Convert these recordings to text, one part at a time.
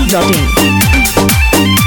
biharmasti.in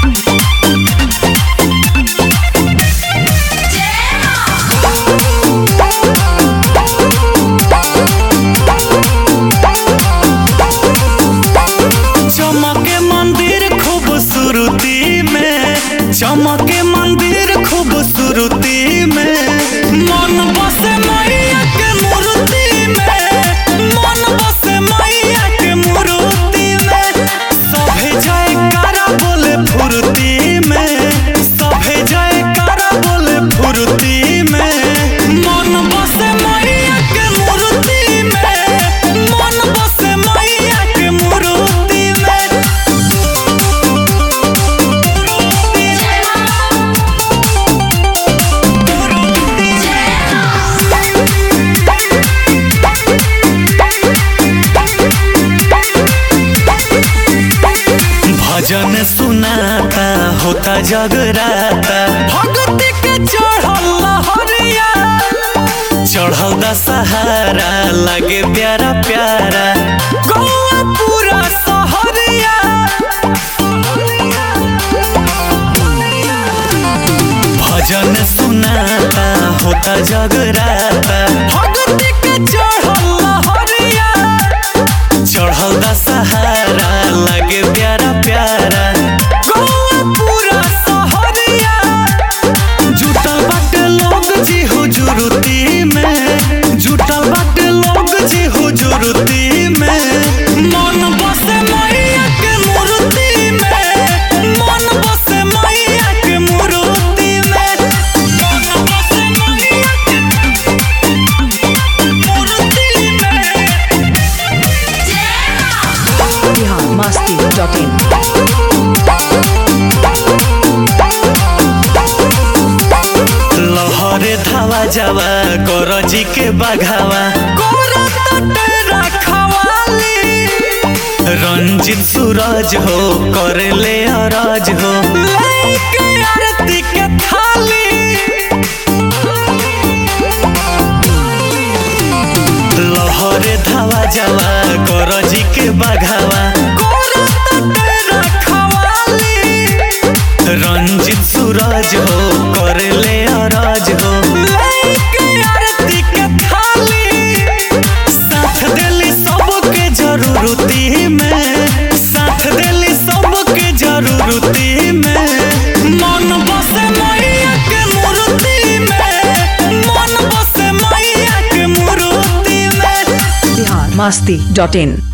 चमके मंदिर खूबसूरती में चमके मंदिर खूबसूरती में मन बसे मैया के मूर्ति में मन बसे मैया के मूर्ति में सभे जयकारा बोले फुर्ती में सभे जयकारा बोले फुर्ती में मन बसे मैया के मूर्ति में मन बसे मैया के मूर्ति में भजन सुनाता होता जगराता भक्ति के चढ़ल लहरिया चढ़ल दशहरा लगे प्यारा प्यारा गौआ पूरा सहरिया भजन सुनाता होता जगराता भक्ति के चढ़ल लहरिया चढ़ल दशहरा लगे प्यारा प्यारा गौआ पूरा सहरिया जुटल बाटे लोग जी हुजूरती में जुटल बाटे लोग जी हुजूरती में मन बसे मैया के मूर्ति में मन बसे मैया के मूर्ति में मन बसे मैया के मूर्ति में biharmasti.in लहरे धावा जावा करजी के बाघावा रंजित सूरज हो करे ले अरज हो लेके आरती के थाली लहरे धावा जावा करजी के बाघावा रंजित सूरज हो करे ले अरज हो लेके आरती के थाली साथ देली सबके जरूरती में साथ देली सबके जरूरती में मन बसे मैया के मूर्ति में मन बसे मैया के मूर्ति में biharmasti.in